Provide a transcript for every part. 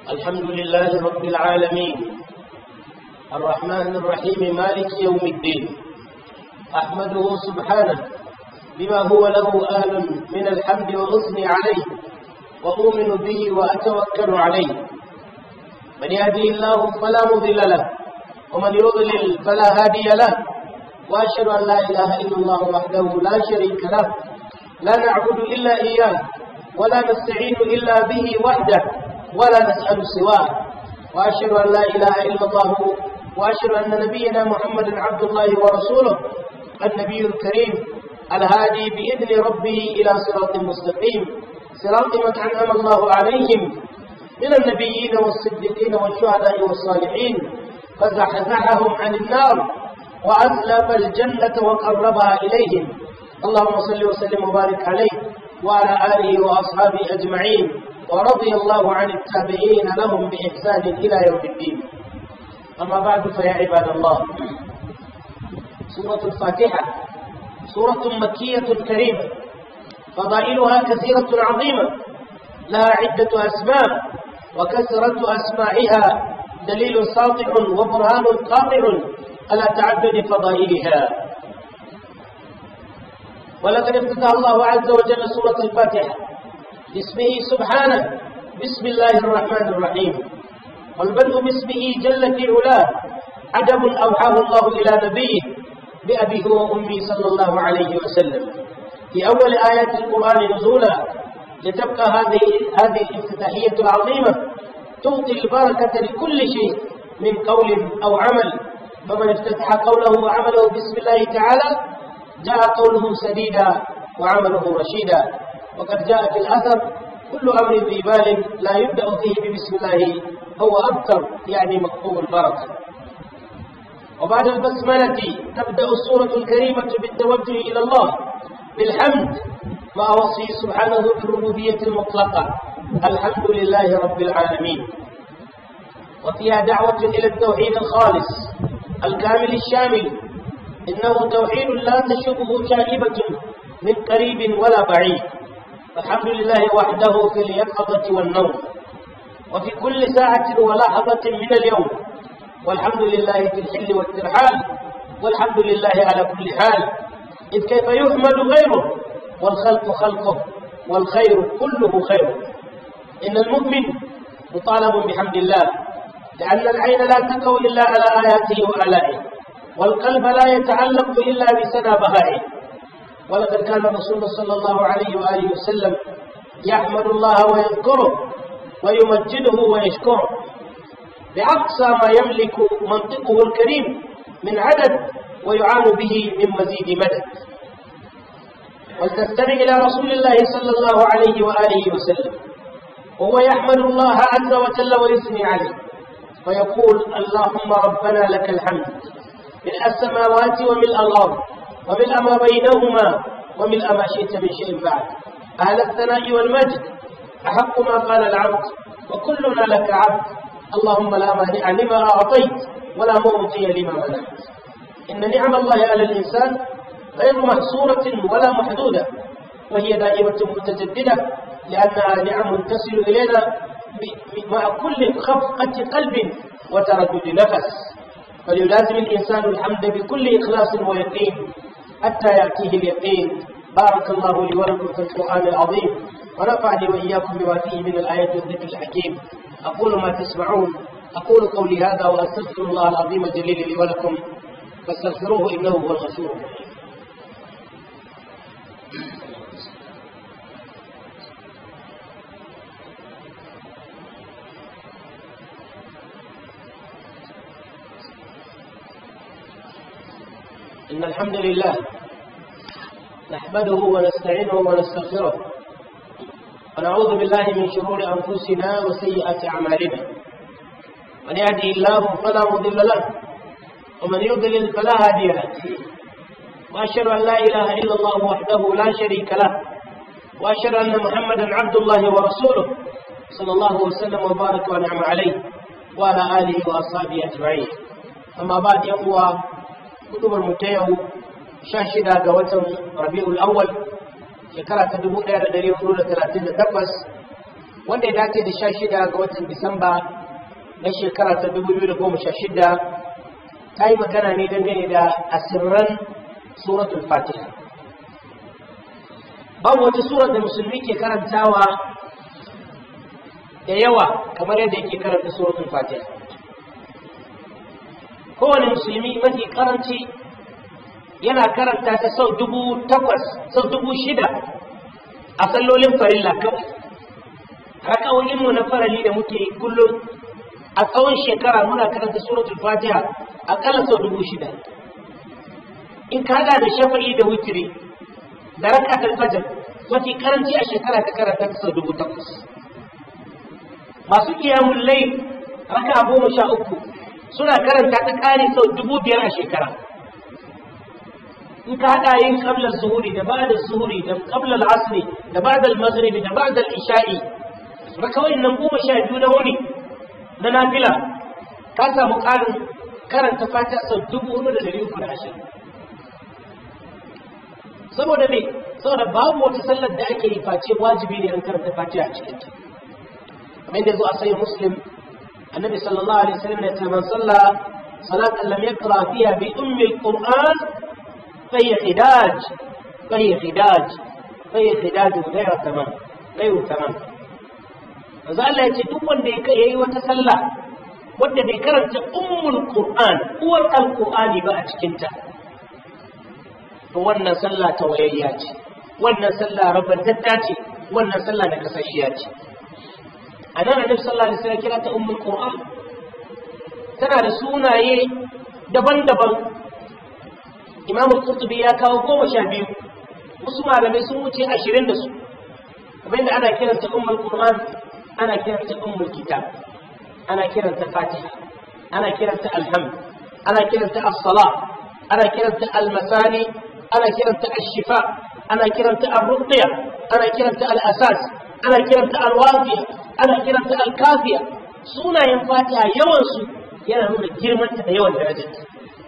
الحمد لله رب العالمين الرحمن الرحيم مالك يوم الدين أحمده سبحانه بما هو له أهل من الحمد وأثني عليه وأؤمن به وأتوكل عليه من يهدي الله فلا مضل له ومن يضلل فلا هادي له وأشهد أن لا إله إلا الله وحده لا شريك له لا نعبد إلا إياه ولا نستعين إلا به وحده ولا نسأل سواه وأشهد أن لا إله إلا الله وأشهد أن نبينا محمد عبد الله ورسوله النبي الكريم الهادي بإذن ربه إلى صراط مستقيم صراط من أنعم الله عليهم من النبيين والصديقين والشهداء والصالحين فزحزحهم عن النار وأسلم الجنة وقربها إليهم اللهم صل وسلم وبارك عليه وعلى آله وأصحابه أجمعين ورضي الله عن التابعين لهم بإحسان إلى يوم الدين أما بعد فيا عباد الله سورة الفاتحة سورة مكية كريمة فضائلها كثيرة عظيمة لها عدة أسباب وكثرة أسماعها دليل ساطع وبرهان قاطع على تعدد فضائلها ولقد افتتح الله عز وجل سورة الفاتحة باسمه سبحانه بسم الله الرحمن الرحيم والبدء باسمه جل في علاه عجب أوحاه الله إلى نبيه بأبيه وأمي صلى الله عليه وسلم في أول آيات القرآن نزولا لتبقى هذه هذه الافتتاحية العظيمة تعطي البركة لكل شيء من قول أو عمل فمن افتتح قوله وعمله بسم الله تعالى جاء قوله سديدا وعمله رشيدا وقد جاء في الأثر كل أمر ذي بال لا يبدأ فيه ببسم الله هو أبتر يعني مكتوب البركة وبعد البسملة تبدأ السورة الكريمة بالتوجه إلى الله بالحمد مع وصفه سبحانه بالربوبية المطلقة الحمد لله رب العالمين وفيها دعوة إلى التوحيد الخالص الكامل الشامل إنه توحيد لا تشبه شائبة من قريب ولا بعيد الحمد لله وحده في اليقظة والنوم وفي كل ساعة ولحظة من اليوم والحمد لله في الحل والترحال والحمد لله على كل حال إذ كيف يحمد غيره والخلق خلقه والخير كله خير إن المؤمن مطالب بحمد الله لأن العين لا تقوى إلا على آياته وآلائه والقلب لا يتعلق إلا بسنى بهائه ولقد كان الرسول صلى الله عليه وآله وسلم يحمد الله ويذكره ويمجده ويشكره بأقصى ما يملك منطقه الكريم من عدد ويعان به من مزيد مدد ولتستمع إلى رسول الله صلى الله عليه وآله وسلم وهو يحمد الله عز وجل ويثني عليه ويقول اللهم ربنا لك الحمد ملء السماوات وملء الأرض وملء ما بينهما وملء ما شئت من شيء بعد أهل الثناء والمجد أحق ما قال العبد وكلنا لك عبد اللهم لا مانع لما أعطيت ولا معطي لما منعت إن نعم الله على الإنسان غير محصورة ولا محدودة وهي دائمة متجددة لأنها نعم تصل إلينا مع كل خفقة قلب وتردد نفس فليلازم الإنسان الحمد بكل إخلاص ويقين حتى يأتيه اليقين بارك الله لي ولكم في القرآن العظيم ونفعني وإياكم بما فيه من الآيات والذكر الحكيم أقول ما تسمعون أقول قولي هذا وأستغفر الله العظيم الجليل لي ولكم فاستغفروه إنه هو الغفور الرحيم إن الحمد لله نحمده ونستعينه ونستغفره ونعوذ بالله من شرور أنفسنا وسيئات أعمالنا من يهدي الله فلا مضل له ومن يضلل فلا هادي له وأشهد أن لا إله إلا الله وحده لا شريك له وأشهد أن محمدا عبد الله ورسوله صلى الله وسلم وبارك ونعم عليه وعلى آله وأصحابه أجمعين أما بعد يوم hudubar mu ta yau sha shida ga watan rabi'ul awwal shekara ta dubu ɗaya da ɗari hudu da talatin da takwas wanda ya dace da sha shida ga watan disamba na shekara ta dubu biyu da goma sha shida ta yi magana ne dangane da asirran suratul fatiha babu wata surar da musulmi ke karantawa da yawa kamar yadda yake karanta suratul fatiha kowane musulmi mafi karanci yana karanta ta sau dubu takwas sau dubu shida a sallolin farilla kawai rakawoyinmu na farali da muke kullum a tsawon shekara muna karanta suratul fatiha akalla sau dubu shida in ka hada da shafa'i da witiri da rakatul fajr mafi karanci a shekara ta karanta ta sau dubu takwas masu kiyamun lai raka goma sha uku suna karanta ta kare sau dubu biyar a shekara in ka haɗa yin ƙablar zuhuri da ba da zuhuri da ƙablar asiri da ba da magribi da ba da isha'i ba kawai nan goma sha biyu na wuni na nafila ka samu ƙarin karanta fata sau dubu hudu da dari uku da ashirin saboda me saboda babu wata sallar da ake yi face wajibi ne an karanta fatiha a cikin ta kamar yadda zo a sayi muslim annabi sallallahu alaihi wasallam ya ce man salla salatan lam yaqra fiha bi ummi alquran فهي خداج فهي خداج فهي خداج غير تمام غير تمام manzo Allah ya ce duk wanda ya yi wata sallah wanda bai karanta ummul qur'an uwar alqur'ani ba a cikin ta to wannan sallah ta wayayya ce wannan sallah rabantatta ce wannan sallah da kasashiya ce anan annabi sallallahu alaihi wasallam kira ta ummul qur'an tana da sunaye daban-daban imam al-qurtubi ya kawo goma sha biyu wasu malamai sun wuce ashirin da su kamar yadda ana kiranta ummul qur'an ana kiranta ummul kitab ana kiranta fatiha ana kiranta alhamd ana kiranta as-salah ana kiranta al-masani ana kiranta ash-shifa ana kiranta ar-ruqya ana kiranta al-asas ana kiranta al-wafiya ana kiranta al-kafiya sunayen fatiha yawan su yana nuna girmanta da yawan darajarta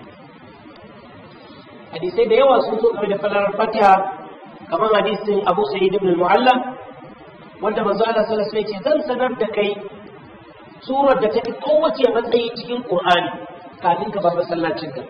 hadisai da yawa sun zo game da falalar fatiha kamar hadisin abu sa'id ibn al-mu'alla wanda manzo Allah sallallahu alaihi wasallam zan sanar da kai surar da take kowace matsayi cikin qur'ani kafin ka bar masallacin ka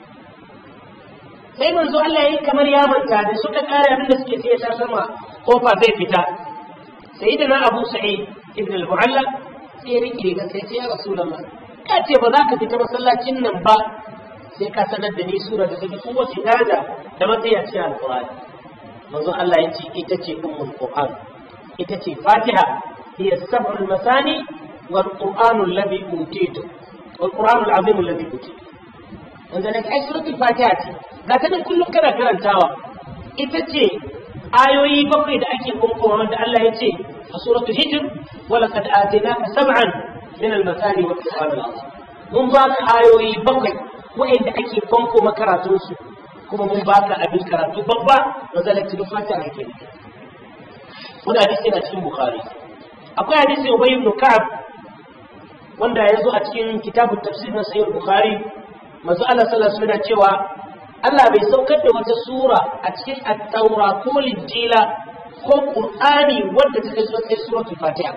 sai manzo Allah yayi kamar ya manta da suka kare abin da suke sai ya sama kofa zai fita sayyidina abu sa'id ibn al-mu'alla sai rike ga sai ya rasulullah ka ce ba za ka fita masallacin nan ba sai ka sanar da ni sura da take kowace daraja da matsayi a cikin alqur'ani manzo Allah ya ce ita ce ummul qur'an ita ce fatiha hiya sab'ul masani wal qur'anu alladhi utitu wal qur'anu al'azim alladhi utitu wanda ne kai suratul fatiha ce ga ta nan kullum kana karantawa ita ce ayoyi bakwai da ake kunkowa wanda Allah ya ce a suratul hijr wa laqad atinaka sab'an min al-masani wal qur'an al-azim mun ba ka ayoyi bakwai wa'anda ake fanko makaratunsu kuma mun baka abin karatu babba wanda da cikin fata a ke wani hadisi yana cikin bukhari akwai hadisi ubay ibn ka'ab wanda ya zo a cikin kitabun tafsir na sahih bukhari manzo Allah sallallahu alaihi wasallam cewa Allah bai saukar da wata sura a cikin at-taura ko linjila ko qur'ani wanda ta kai sai suratul fatiha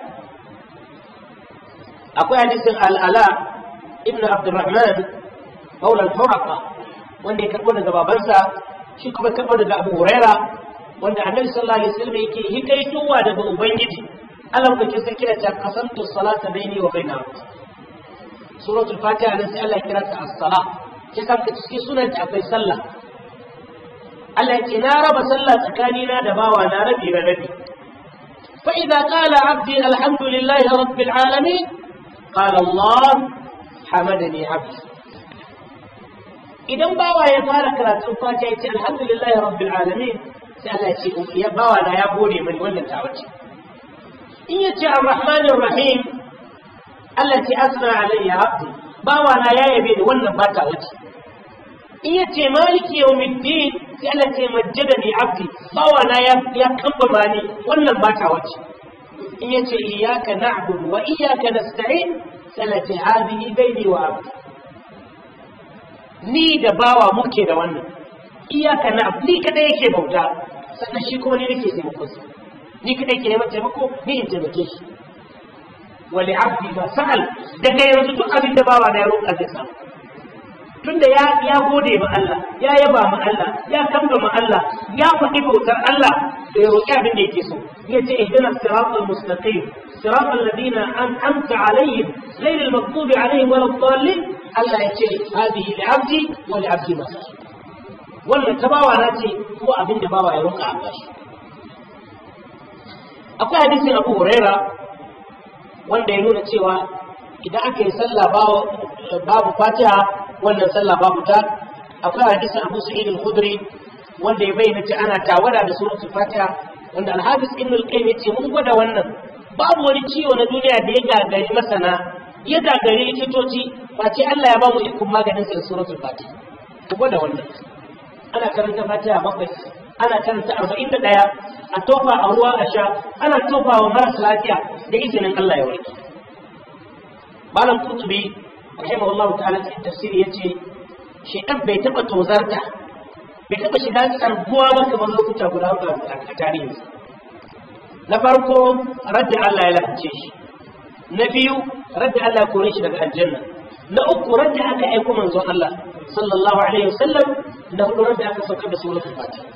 akwai hadisin al-ala ibn abdurrahman maula al-huraqa wanda ya karbo daga babansa shi kuma karbo daga Abu Huraira wanda Annabi sallallahu alaihi wasallam yake hikaitowa daga Ubangiji Allah kake sai kira ta qasamtu salata baini wa baina suratul fatiha nan sai Allah ya kira ta as-sala ya san ka cikin sunan ta akwai sallah Allah yake na raba sallah tsakanina da bawa na rabi da rabi fa idza qala abdi alhamdulillahi rabbil alamin qala Allah hamadani abdi idan bawa ya fara karatun fatiha ya ce alhamdulillahi rabbil alamin sai Allah ya ce ya bawa na ya gode mani wannan ta wace in ya ce arrahmanir rahim Allah ce asna alayya abdi bawa na ya yabe ni wannan ba ta wace in ya ce maliki yawmiddin sai Allah ce majjadani abdi bawa na ya ya kambama ni wannan ba ta wace in ya ce iyyaka na'budu wa iyyaka nasta'in sai Allah ce hadhihi bayni wa abdi ni da bawa muke da wannan iyaka na ni kada yake bauta sannan shi kuma ni nake taimakon sa ni kada yake neman taimako ni in taimake shi wa li abdi ma sa'al daga yanzu duk abin da bawa na ya roƙa zai samu tunda ya ya gode ma Allah ya yaba ma Allah ya kamba ma Allah ya faɗi bautar Allah da ya roƙi abin da yake so ya ce ihdina siratal mustaqim siratal ladina an'amta alaihim ghayr al maghdubi alaihim wala dhalin Allah ya ce hadihi li abdi wa li abdi ma wannan ta bawa na ce ko abin da bawa ya roƙa a bashi akwai hadisin Abu Huraira wanda ya nuna cewa idan aka yi sallah babu Fatiha wannan sallah babu ta akwai hadisin Abu Sa'id al-Khudri wanda ya bayyana cewa ana tawada da suratul Fatiha wanda al-Hafiz Ibn al-Qayyim yace mun gwada wannan babu wani ciwo na duniya da ya gagari masana ya gagari likitoci face Allah ya ba mu ikon maganin sa suratul Fatiha ku gwada wannan ana karanta Fatiha bakwai ana karanta arba'in da ɗaya a tofa a ruwa a sha ana tofa wa maras lafiya da izinin Allah ya warke malam kutubi rahimahullahu ta'ala cikin tafsiri yace shedan bai taba tozarta bai taba shiga tsarguwa ba kamar lokuta guda uku a tarihi na farko radda Allah ya lalace shi na biyu radda Allah ya kore shi daga aljanna na uku radda aka aiko manzon Allah sallallahu alaihi wasallam na hudu radda aka saukar da suratul fatiha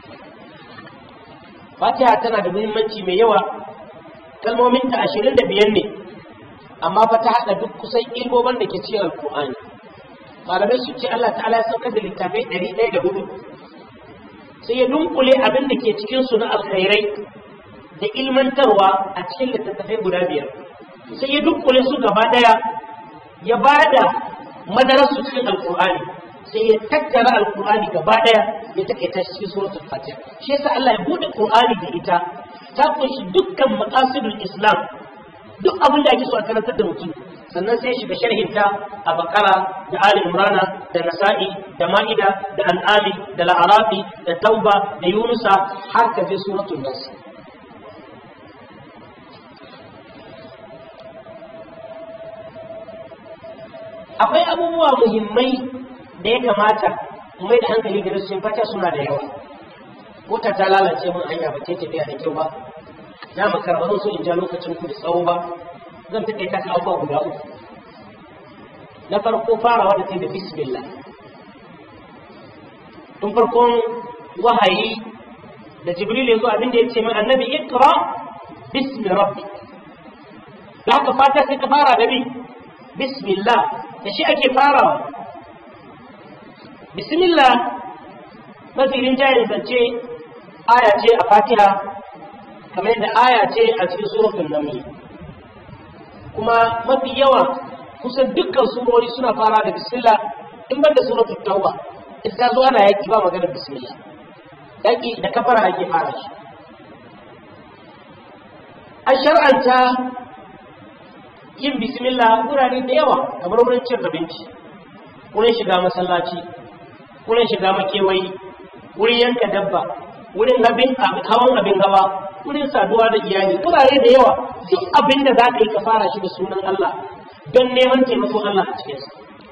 fatiha tana da muhimmanci mai yawa kalmominta ashirin da biyar ne amma fa ta haɗa duk kusan ilmomin da ke cikin alƙur'ani malamai su ce Allah ta'ala ya saukar da littafai ɗari ɗaya da hudu sai ya dunkule abin da ke cikin su na alkhairai da ilmantarwa a cikin littattafai guda biyar sai ya dunkule su gaba ɗaya ya ba da madarar su cikin alƙur'ani sai ya tattara alƙur'ani gaba ɗaya ya takaita cikin suratul fatiha shi yasa Allah ya bude qur'ani da ita ta kunshi dukkan maqasidul islam duk abin da ake so a karantar da mutum sannan sai shiga sharhinta a bakara da ali imrana da nasa'i da ma'ida da an'ami da la'arafi da tauba da yunusa har ka je suratul nas akwai abubuwa muhimmai da ya kamata mai da hankali da rashin fata suna da yawa mota ta lalace mun hanya ba ta tafiya da kyau ba na makara ba so in ja lokacin ku da tsawo ba zan take ta abubuwa guda uku na farko farawa da kai da bismillah tun farkon wahayi da jibril ya zo abin da ya ce mai annabi ikra bismi rabbi da haka fata sai ka fara da bi bismillah da shi ake farawa bismillah mafi rinjayen zance aya ce a fatiha kamar yadda aya ce a cikin suratul naml kuma mafi yawa kusan dukkan surori suna fara da bismillah in ban da suratul tauba ita zo ana yaki ba maganar bismillah yaki da kafara ake fara shi an shar'anta yin bismillah wurare da yawa kamar wurin cin abinci wurin shiga masallaci wurin shiga makewayi wurin yanka dabba wurin abin hawan abin hawa wurin saduwa da iyali wurare da yawa duk abin da za ka yi ka fara shi da sunan Allah don neman taimakon Allah a cikinsa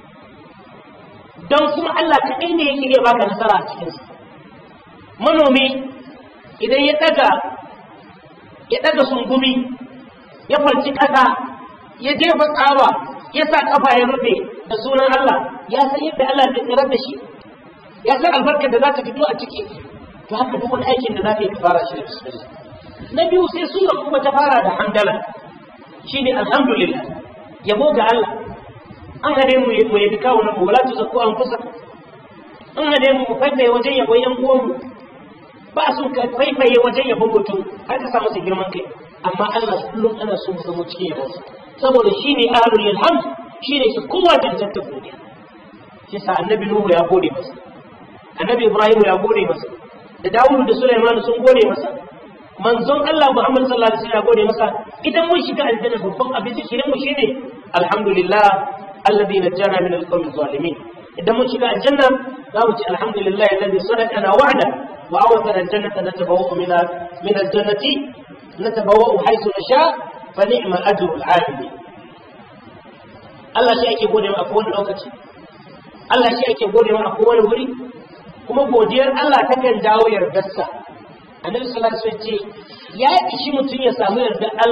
don kuma Allah kaɗai ne yake iya baka nasara a cikinsa manomi idan ya ɗaga ya ɗaga sungumi ya farci ƙasa ya jefa tsawa ya sa ƙafa ya rufe da sunan Allah ya san yadda Allah zai tsirar da shi ya san albarkar da za ta fito a ciki to haka duk wani aikin da za ka yi fara shi da bismillah na biyu sai sura kuma ta fara da hamdala shine alhamdulillah yabo ga Allah an hade mu mu yabi kawo nan wala tu zakku an kusa an hade mu mu faifaye wajen yabo yan uwan mu ba su ka faifaye wajen yabo mutum har ka samu su girman kai amma Allah kullum ana so mu zama cikin yabo saboda shine ahlul ilham shine shi kowa da zanta godiya shi sa annabi nuhu ya gode masa annabi ibrahim ya gode masa da dawudu da sulaiman sun gode masa manzon Allah Muhammad sallallahu alaihi wasallam ya gode masa idan mun shiga aljanna babban abin shirin mu shine alhamdulillah alladhi najjana min alqawmi zalimin idan mun shiga aljanna za mu ci alhamdulillah alladhi sadaqana wa'da wa awthana aljannata natabawwa'u min min aljannati natabawwa'u haythu nasha fa ni'ma ajru al'alimin Allah shi ake gode ma a kowane lokaci Allah shi ake gode ma a kowane wuri kuma godiyar Allah takan dawo yardarsa annabi sallallahu alaihi wasallam ce ya ishi mutum ya samu yardar Allah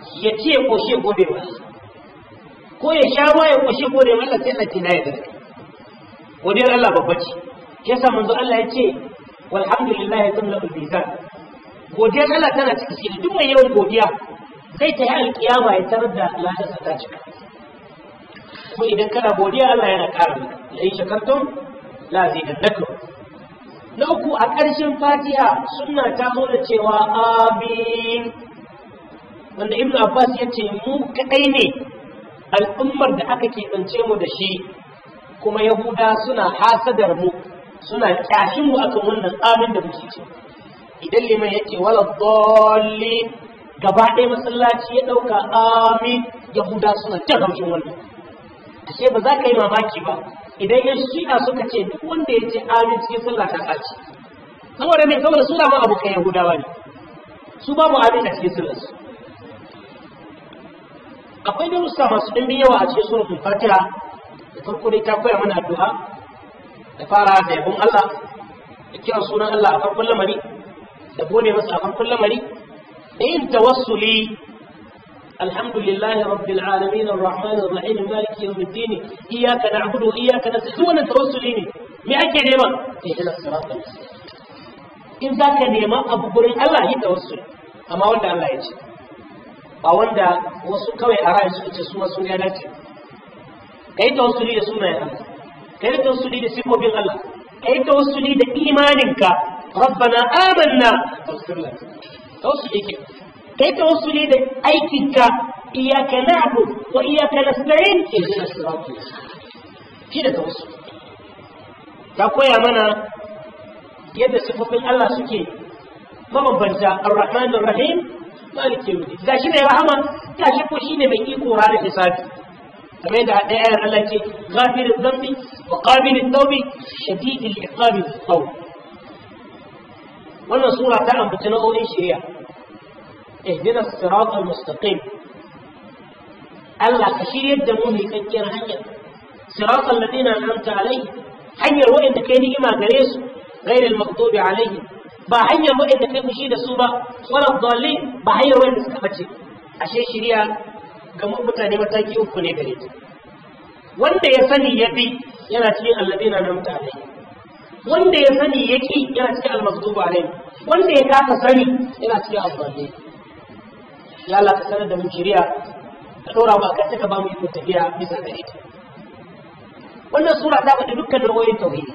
ya ce ya koshe gode wa ko ya sha ruwa ya koshe gode wa Allah sai Allah ce na yarda godiyar Allah babba ce yasa manzo Allah ya ce walhamdulillahi tamla'ul mizan godiyar Allah tana cikin shi duk mai yawan godiya zai ta yi alkiyama ya tarar da ladarsa ta cika ko idan kana godiya Allah yana ƙara maka la in shakartum la zidannakum na uku a ƙarshen fatiha suna ta zo da cewa amin wanda ibnu abbas ya ce mu kaɗai ne al'ummar da aka keɓance mu da shi kuma yahuda suna hasadar mu suna kyashin mu akan wannan amin da muke ce idan liman yake wala dalli gaba ɗaya masallaci ya ɗauka amin yahuda suna jan haushin wannan ashe ba za ka yi mamaki ba idan yan shi'a suka ce duk wanda ya ce amin cikin sallah ta ɓaci saboda mai saboda suna ma abokan yahudawa ne su babu amin a cikin sallar su akwai darussa masu ɗimbin yawa a cikin suratul fatiha da farko dai ta koya mana addu'a da fara da yabon Allah da kiran sunan Allah a farkon lamari da gode masa a farkon lamari da yin tawassuli الحمد لله رب العالمين الرحمن الرحيم مالك يوم الدين إياك نعبد وإياك نستعين وانا توسلين me ake nema ihdina siratal in za ka nema abu gurin Allah yi tawassul amma wanda Allah ya ce ba wanda wasu kawai a rayu suka ce su wasu ya dace kai tawassuli da sunayen Allah kai tawassuli da sifofin Allah kai tawassuli da imaninka rabbana amanna tawassuli ke kai tawassuli da aikinka iyyaka na'bud wa iyyaka nasta'in ihdina siratal shi da tawassuli ta koya mana yadda sifofin Allah suke mabambanta ar-rahman ar-rahim maliki yawmiddin gashi ne rahama gashi ko shine mai iko ranar hisabi kamar yadda a ɗaya Allah ce ghafir dhanbi wa qabil at-tawbi shadid al-iqab al wannan sura ta ambaci nau'o'in shari'a اهدنا الصراط المستقيم Allah ka shiryar da mu mai kakkiyar hanya siratal ladina an'amta alaihim hanyar wa'anda kai ni'ima gare su ghairil maghdubi alaihim ba hanyar wa'anda kai fushi da su ba wala dallin ba hanyar wa'anda suka bace ashe shiriya ga mutane mataki uku ne gare ta wanda ya sani ya bi yana cikin alladina an'amta alaihim wanda ya sani ya ki yana cikin al-maghdubi alaihim wanda ya kasa sani yana cikin al-dallin ya Allah ka sanar da mu shiriya ka dora mu akan ka ba mu iko tafiya bisa gare ta wannan sura ta faɗi dukkan nau'o'in tauhidi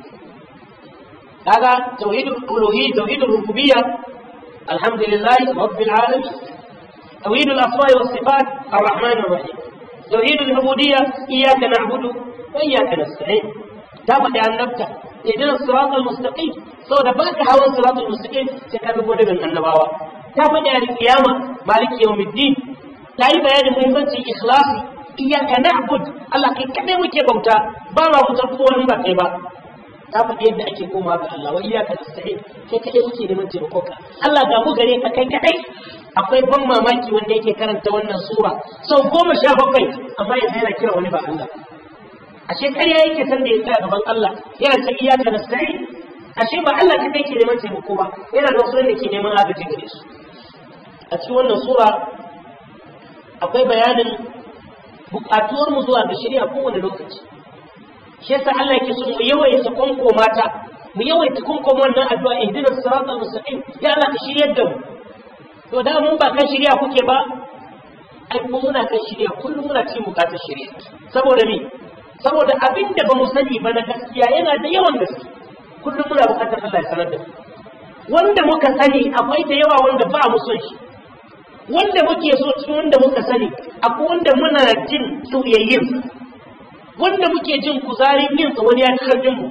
kaga tauhidul uluhiyya tauhidul rububiyya alhamdulillah rabbil alamin tauhidul asma'i was sifat arrahman arrahim tauhidul ubudiyya iyyaka na'budu wa iyyaka nasta'in ta faɗi annabta idan siratal mustaqim saboda baka hawan siratal mustaqim sai ka bi godin annabawa ta faɗi al-qiyama maliki yawmiddin ta yi bayanin muhimmancin ikhlasi iyaka na'bud Allah kai kadai muke bauta ba ma bautar kowa in ba kai ba ta faɗi yadda ake koma ga Allah wa iyaka nasta'in kai kadai muke neman taimako ka Allah ga mu gare ka kai kadai akwai ban mamaki wanda yake karanta wannan sura sau goma sha bakwai amma yanzu yana kira wani ba Allah ashe ƙarya yake san da ya tsaya gaban Allah yana ta iyaka nasta'in ashe ba Allah kadai ke neman taimako ba yana da wasu wanda ke neman agaji gare su a cikin wannan sura akwai bayanin bukatuwar mu zuwa ga shari'a kowane lokaci shi yasa Allah yake so mu yawaita konko mata mu yawaita konko wannan addu'a ihdinas siratal mustaqim ya Allah ka shiryar da mu to da mun ba kan shari'a kuke ba ai ko muna kan shari'a kullum muna cikin bukatar shari'a saboda me saboda abin da ba mu sani ba na gaskiya yana da yawan gaske kullum muna bukatar Allah ya sanar da mu wanda muka sani akwai da yawa wanda ba mu son shi wanda muke so cikin wanda muka sani akwai wanda muna jin soyayyin wanda muke jin kuzarin yin sa wani ya ci karfin mu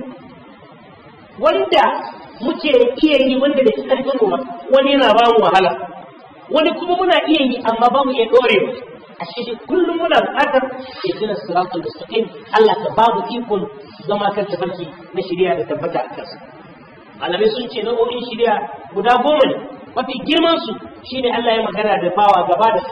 wanda muke iya yi wanda da ci karfin mu wani yana ba mu wahala wani kuma muna iya yi amma ba mu iya dorewa a shi kullum muna buƙatar ihdina siratal mustaqim Allah ka ba mu ikon zama kan tafarki na shari'a da tabbata a kansa malamai sun ce nau'o'in shari'a guda goma ne mafi girman su shine Allah ya magana da bawa gaba da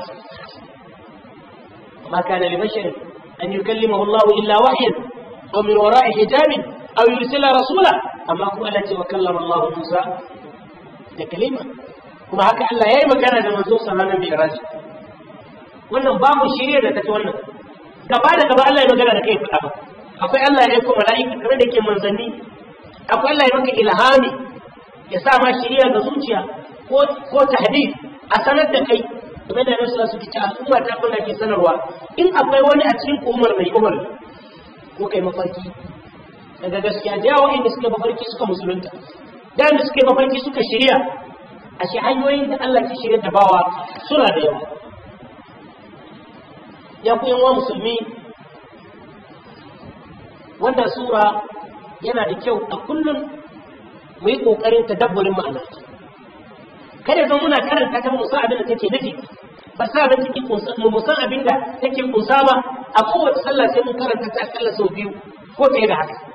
ma kana li bashar an yukallimahu Allah illa wahyan aw min wara'i hijabin aw yursila rasula amma kuma Allah ce wa kallama Allah Musa da kalima kuma haka Allah ya yi magana da manzo sallallahu alaihi wasallam wannan babu shirya da tafi wannan gaba da gaba Allah ya magana da kai faɗa akwai Allah ya aiko mala'ika kamar da ke manzanni akwai Allah ya maka ilhami ya sa ma shirya ga zuciya ko ko tahdid a sanar da kai game da nasu su kici al'umma ta kuna ke sanarwa in akwai wani a cikin umar mai umar ko kai mafarki daga gaskiya da yawa inda suka mafarki suka musulunta da inda suka mafarki suka shirya a shi hanyoyin da Allah ke shirya da bawa suna da yawa ya ku yan musulmi wannan sura yana da kyau a kullum mu yi ƙoƙarin tadabburin ma'ana kada zan muna karanta ta musan abin da take nufi ba sa da take kunsa mu musan abin da take kunsa ba a kowace sallah sai mun karanta ta akalla sau biyu ko fiye da haka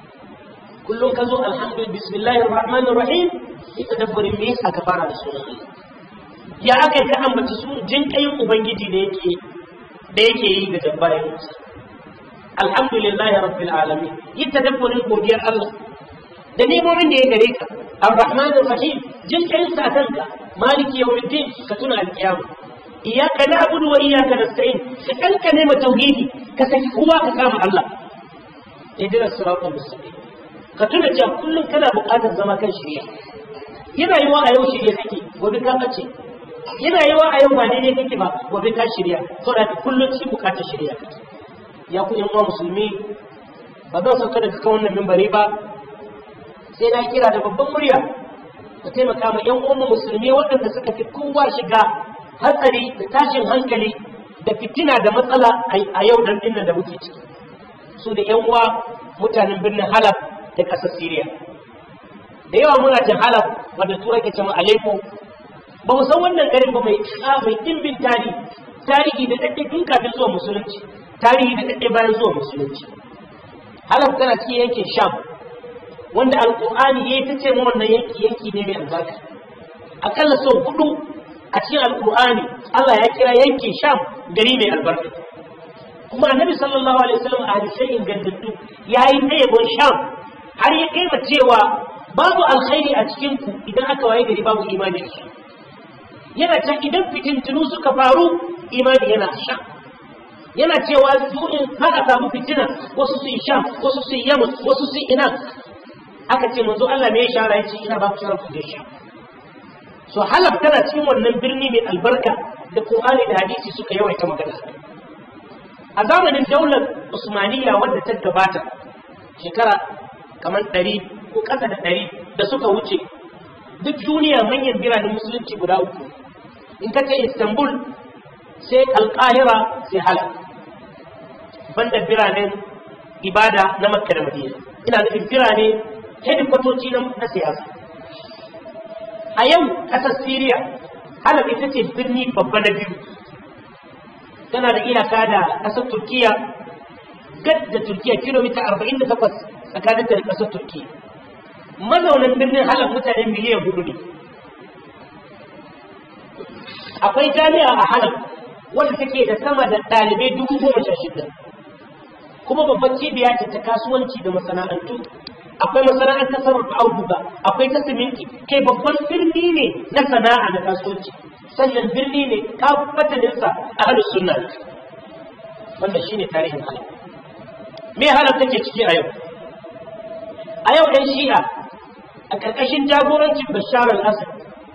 kullum ka zo alhamdulillah bismillahir rahmanir rahim sai tadabburin me yasa ka fara da sunan Allah ya aka ka ambaci su jin kayin ubangiji da yake da yake yi da dabbayin Musa alhamdulillah rabbil alamin yi tadabburin godiyar Allah da nemomin da ya gare ka الرحمن الرحيم جل كيف ساتنك مالك يوم الدين كتنا القيامة إياك نعبد وإياك نستعين سألك نعمة توحيدي كسك هو كسام الله اهدنا الصراط المستقيم كتنا جاب كل كنا بقاتا زما كان شريع yana yi wa a yau shirya kake gobe ka bace yana yi wa a yau ba daidai kake ba gobe ka shirya to da kullum cikin bukatar shirya kake ya ku yan uwa musulmi ba zan sauka daga kan wannan mimbari ba sai na kira da babban murya ka taimaka ma yan uwan musulmi waɗanda suka fi kowa shiga hatsari da tashin hankali da fitina da matsala a yau dan dinnan da muke ciki su da yan uwa mutanen birnin Halab da ƙasar Siriya da yawa muna jin Halab wanda turai ke cewa Aleppo ba mu san wannan garin ba mai mai dimbin tarihi tarihi da dade tun kafin zuwa musulunci tarihi da dade bayan zuwa musulunci Halab tana cikin yankin Sham wanda alƙur'ani ya yi ta ce wannan yanki yanki ne mai albarka akalla sau hudu a cikin alƙur'ani Allah ya kira yankin sham gari mai albarka kuma annabi sallallahu alaihi wasallam a hadisai ingantattu ya yi ta yabon sham har ya kai cewa babu alkhairi a cikin ku idan aka waye gari babu imani a sham yana ta idan fitintunu suka faru imani yana a sham yana cewa su in haka samu fitina wasu su yi sham wasu su yi yaman wasu su yi ina aka ce manzo Allah me ya shara yace ina ba ku shara ku da shi so halab tana cikin wannan birni mai albarka da Qur'ani da hadisi suka yawaita magana a zamanin daular Usmaniyya wadda ta gabata shekara kamar ɗari ko ƙasa da ɗari da suka wuce duk duniya manyan biranen musulunci guda uku in ka ce Istanbul sai Alƙahira sai Halab banda biranen ibada na Makka da Madina ina nufin birane hedikwatoci na siyasa a yau ƙasar siriya halab ita ce birni babba na biyu tana da iyaka da ƙasar turkiya gad da turkiya kilomita 48 tsakanin da ƙasar turkiya mazaunan birnin halab mutane miliyan hudu ne akwai jami'a a halab wanda take da sama da ɗalibai dubu goma sha shida kuma babban cibiya ce ta kasuwanci da masana'antu akwai masana'antar sarrafa auduga akwai ta siminti kai babban birni ne na sana'a na kasuwanci sannan birni ne kafataninsa a halin sunna wanda shine tarihin halin me halin take ciki a yau a yau ɗan shi'a a ƙarƙashin jagorancin bashar al-assad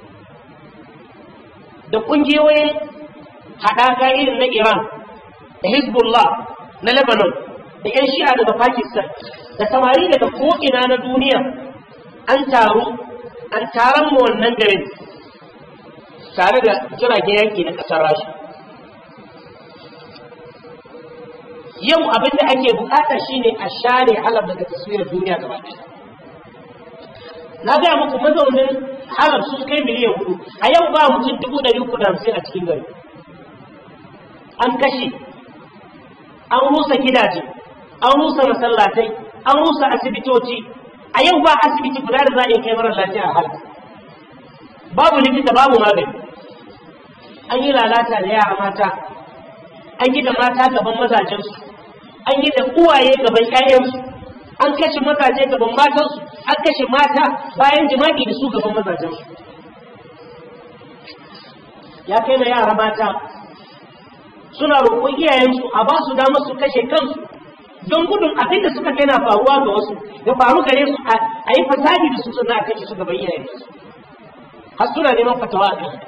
da ƙungiyoyin haɗaka irin na iran da hezbollah na lebanon da 'yan shi'a daga pakistan da samari daga ko'ina na duniya an taru an taron mu wannan garin tare da jiragen yanki na ƙasar rasha yau abin da ake bukata shine a share halab daga taswirar duniya gaba ɗaya na gaya muku mazaunin halab sun kai miliyan hudu a yau ba mutum dubu ɗari uku da hamsin a cikin gari an kashe an rusa gidaje an rusa masallatai an rusa asibitoci a yau ba asibiti guda da za a iya kai marar lafiya a halka babu likita babu magani an yi lalata da yara mata an yi da mata gaban mazajensu an yi da uwaye gaban ƴaƴansu an kashe mazaje gaban matansu an kashe mata bayan jima'i da su gaban mazajensu ya kai na yara mata suna roƙon iyayensu a ba su damar su kashe kansu don gudun abin da suka kai na faruwa ga wasu ya faru gare su a yi fasadi da su suna a kashe su gaban iyayensu har suna neman fatawa a kai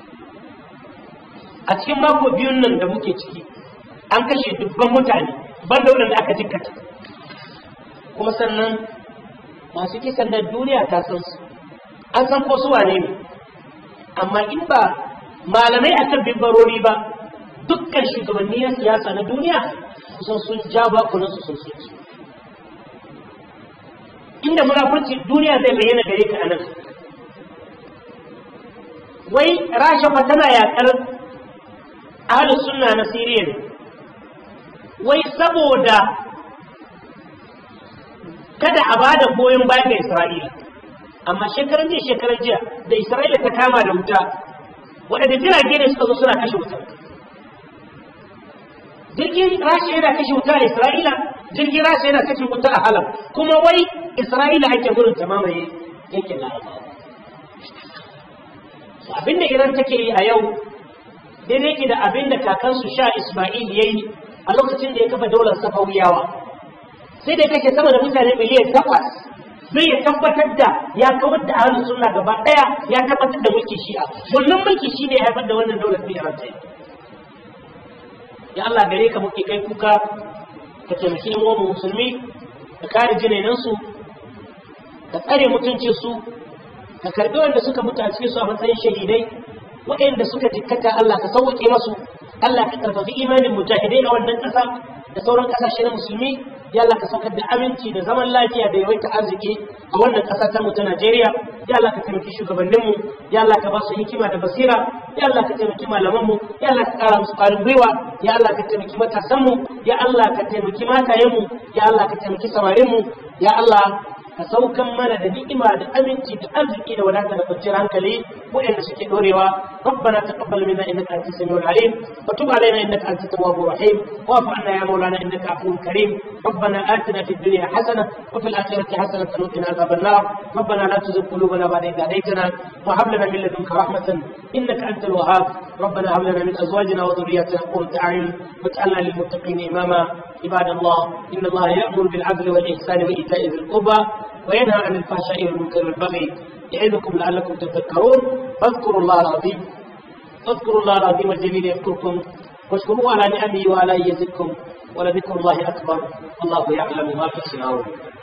a cikin mako biyun nan da muke ciki an kashe dubban mutane ban da waɗanda aka jikkata kuma sannan masu kisan da duniya ta san su an san ko su wane ne amma in ba malamai akan bimbarori ba dukkan shugabanni na siyasa na duniya kusan sun ja bakunan su sun soki inda munafurci duniya zai bayyana gare ka anan wai rasha fa tana yakar ahlus sunna na siriya ne wai saboda kada a bada goyon baya ga isra'ila amma shekaran jiya shekaran jiya da isra'ila ta kama da wuta waɗanda jirage ne suka zo suna kashe wuta jirgin rasha yana kashe wuta a isra'ila jirgin rasha yana kashe wuta a halab kuma wai isra'ila ake gudun ta mamaye yankin larabawa abinda iran take yi a yau daidai ke da abinda kakansu sha isma'il ya yi a lokacin da ya kafa daular safawiyawa sai da kake sama da mutane miliyan takwas sai ya tabbatar da ya kawar da ahlus sunna gaba daya ya tabbatar da mulki shi'a wannan mulki shi ne ya haifar da wannan daular fi iran ya Allah gare ka muke kai kuka ka taimaki yan uwan musulmi ka kare jinainan su ka tsare mutuncin su ka karbi wanda suka mutu a cikin su a matsayin shahidai waɗanda suka jikkata Allah ka sauke masu Allah ka karfafi imanin mujahidai a wannan ƙasa da sauran ƙasashe na musulmi ya Allah ka saukar da aminci da zaman lafiya da yawaita arziki a wannan ƙasa ta mu ta Najeriya ya Allah ka taimaki shugabanninmu ya Allah ka ba su hikima da basira ya Allah ka taimaki malamanmu ya Allah ka ƙara musu ƙwarin gwiwa ya Allah ka taimaki matasanmu ya Allah ka taimaki matayenmu ya Allah ka taimaki samarinmu ya Allah ka saukan mana da ni'ima da aminci da arziki da wadata da kwanciyar hankali waɗanda suke dorewa ربنا تقبل منا انك انت السميع العليم وتب علينا انك انت التواب الرحيم واعف عنا يا مولانا انك عفو كريم ربنا اتنا في الدنيا حسنه وفي الاخره حسنه وقنا عذاب النار ربنا لا تزغ قلوبنا بعد اذ هديتنا وهب لنا من لدنك رحمه انك انت الوهاب ربنا هب لنا من ازواجنا وذرياتنا قرة اعين واجعلنا للمتقين اماما عباد الله ان الله يامر بالعدل والاحسان وايتاء ذي القربى وينهى عن الفحشاء والمنكر والبغي يعظكم لعلكم تذكرون فاذكروا الله العظيم اذكروا الله العظيم الجليل يذكركم واشكروه على نعمه وعلى يزدكم ولذكر الله اكبر الله يعلم ما تصنعون